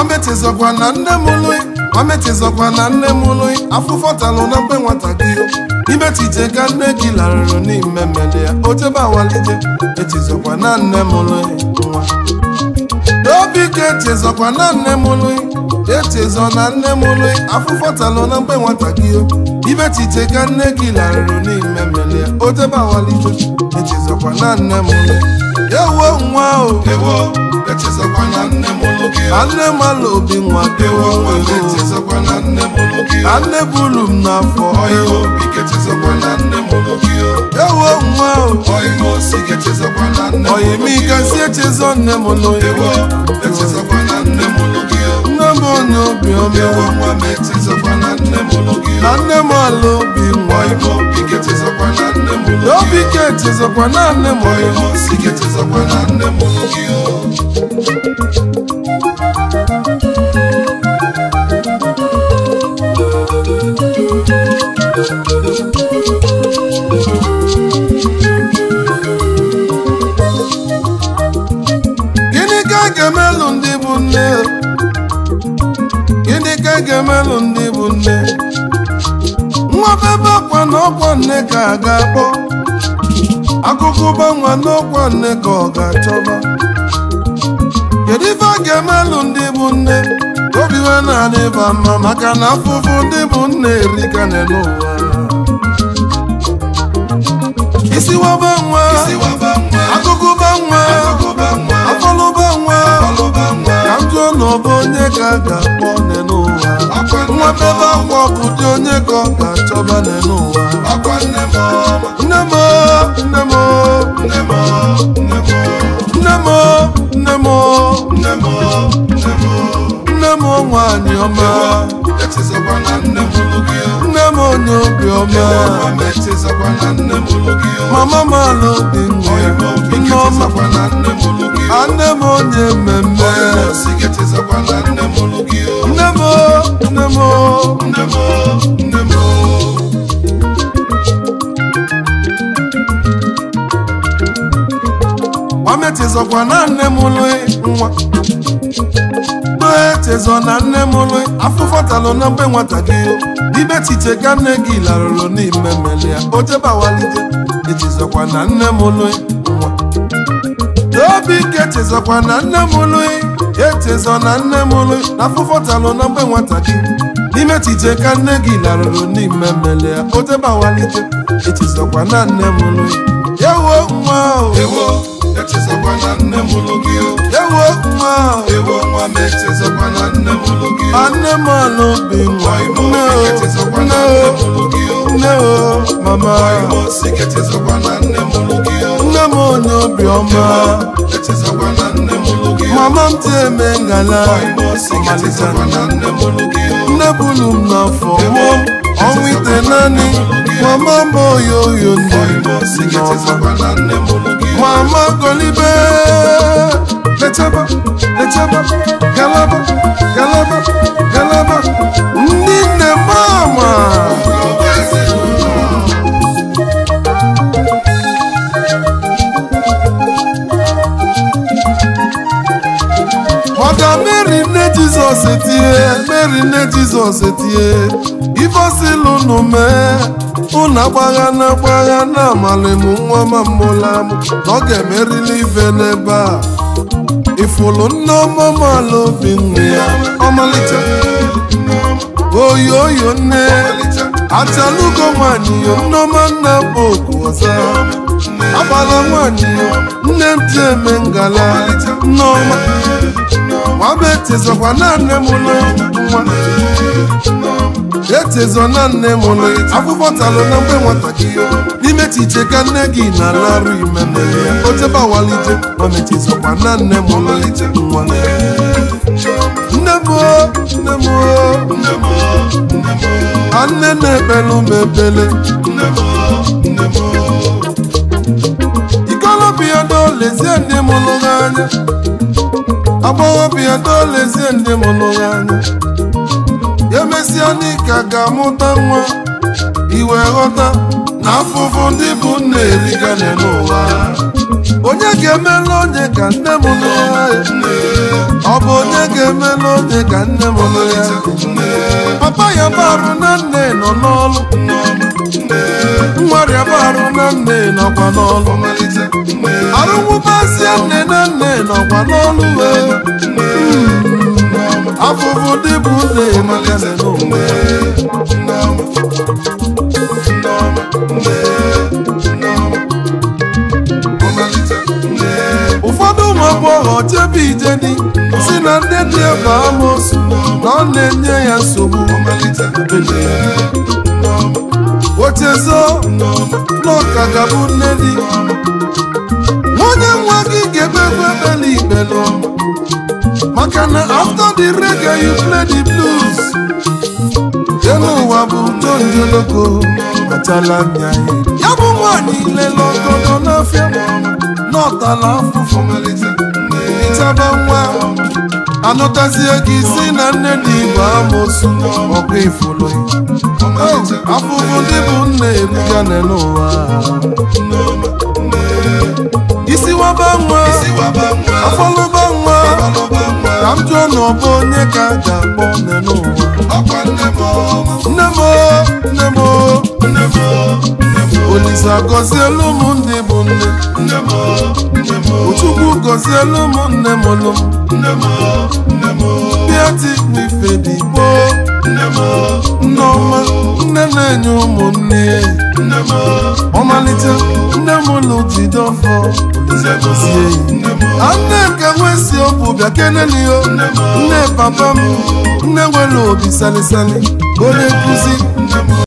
mametizọkwa na nne m lụị mametizọkwa na nne m lụị afụfọ talụ na mgbe nwata gị imetije ka nne gị larụrụ n'ime mmele ya ojebe awalije etizọkwa na nne m lụị nwa n'obi ka echezọkwa na nne m lụị echezọ na nne m lụị afụfọ talụ na mgbe nwata gị imetije ka nne gị larụrụ n'ime mmele ya ojebe awalije echezọkwa na nne m lụị ewo nwa o ewo echezọkwa na nne m ụlụ gị ka nne mala obi nwa ewo nwa m echezọkwa na nne m ụlụ gị ka nne bulu m n'afọ ọyịwa obi ga-echezọkwa na nne m ụlụ gị ewo nwa o ọyịwa osi ga-echezọkwa na nne m ụlụ oyimi gị gasị echezọ nne m lụrụ ewo echezọkwa na nne m ụlụ gị nne m onye obiọma ewo nwa m echezọkwa na nne m ụlụ gị na nne m ala obi nwa ọyịwa obi ga-echezọkwa na nne m ụlụ n'obi gị ka echezọkwa na nne m lụrụ ọyịwa osi ga-echezọkwa na nne m ụlụ gị gịnị ka a ga-emelụ ndị bụ nne gịnị ka a ga-emelụ ndị bụ nne nwa bebe akwa na ọkwa nne ka a ga-akpọ akụkụ gbanwa n'ọkwa nne ka ọ ga-achọba kedu ife a ga-emelụ ndị bụ nne obi ha na-adịba mma maka na afụfụ ndị bụ nne erika n'ụwa isiwaba nwa Isiwaba nwa, akụkụba nwa akụkụba nwa, afọlụba nwa ọlụba nwa, ka m jụọ na ọ bụ onye ka a ga-akpọ nne n'ụwa akwa nne nwa m bebe akwa ọkụ dị onye ka ọ ga-achọba nne n'ụwa akwa nne m ọma, nne m nne m nne m nne m nne m nne m nne m nne m nne m nwaanyị ọma echezọkwa na nne m ụlụ gị nne m onye obiọma nwa m echezọkwa na nne m ụlụ gị mama m ala obi nwa ọyịwa obi nneọma ga-echezọkwa na nne m ụlụ gị a nne m onye mmemme ọyịwa osi ga-echezọkwa na nne m ụlụ gị nne m nne m nne m nne m Wametezọkwa na nne m lụị nwa Echezọ na nne m lụị afụfọ talụ na mgbe nwata gị Ibe chiche ka nne gị larụrụ n'ime mmele ya O jebawalite echezọkwa na nne m lụị nwa Obi ike echezọkwa na nne m lụị Echezọ na nne m lụị na afụfọ talụ na mgbe nwata gị N'ime chiche ka nne gị larụrụ n'ime mmele ya O jebawalite echezọkwa na nne m lụị Ewo nwa o ewo echezọkwa na nne m ụlụ gị ewo nwa ewo nwa m echezọkwa na nne m ụlụ gị anne m ala obi nwa ọyịwa nne obi o ga-echezọkwa nne na nne o m ụlụ gị nne o mama ọyịwa osi ga-echezọkwa na nne m ụlụ gị nne m onye obiọma echezọkwa na nne m ụlụ gị mama m ti eme ngala ọyịwa osi ọmalịcha ga-echezọkwa na nne m ụlụ gị nne bulu m n'afọ mụọ ọnwa ite naanị mama m oyo oyo ndị ọyịwa osi n'ọma ga-echezọkwa na nne m ụlụ gị mama golibe lechaba lechaba galaba galaba galaba ndị nne mama maka mary nne jizọs etie mary nne jizọs etie ifeosilu unu mee unu agbagha na agbagha na amalị m nwa ma mmụla m na ọ ga-emerili ife n'ebe a ifulu nne ọmụmala obi nne ya ọmalịcha oyo oyo nne achalugo nwanyị yo nneọma nna bụ oku ọza agbala nwanyị yo nne m ji eme ngala nneọma nwaba echezọkwa na nne m ụlọ nwa echezọ na nne m ụlọ akwụkwọ talụ na mgbe nwatakịrị n'ime chiche ka nne gị na-alarụ ime mere ya ochebe awalije mamechezọkwa na nne m ụlọ nwa nne m o, nne m o, a nne na-ekpelu m ekpele ikolobịa dolezie ndị mụrụ gị anya agbọghọbịa dolezie ndị mụrụ gị anya ya mesịa n'ike ga-amụta nwa iwe ghọta na afụfụ ndị bụ nna erigane n'ụwa onye ga-emela onye ka nne m nụ ya ọ bụ onye ga-emela onye ka nne m nụ ya papa ya barụ na nne nọ n'ọlụ nwarịa barụ na nne nọkwa n'ọlụ arụmụbazie nne na nne nọkwa n'ọlụ wee afụfụ dị bụ nne emegasị n'ụwa ụfọdụ ụmụ agbọghọ chebe ijedi si na ndị dị ebe amosu na ọ na-enye ya nsogbu ochezo n'ọka gabụ nne di nwunye nwa gị ga-ekpekwe ekpele ikpelu maka na after the reggae you play the blues elu ụwa bụ tonjoloko achala anya ya bụ nwaanyị lele ọgọdọ n'afịa n'ọtala afụfụ ịchaba nwa anụtazie gị si na nne dị igbo amosu ọkụ ifulu afụfụ ndị bụ nna ebuga n'ụwa isiwaba nwa afọlụba nwa ka m jụọ na ọ bụ onye ka a ga-akpọ nne n'ụwa nne m o, nne m o, olise gọzielu m ndị bụ nne Chukwu gọzielu m nne m lụ bịa ti n'ife dị gboo nneọma nne na-enye ụmụnne ọmalite nne m lụ jide ọfọ Olise gọzie ya nne nke nwesi ọbụ bịa kenelio nne papa m nne nwere obi salisali onye nkụzi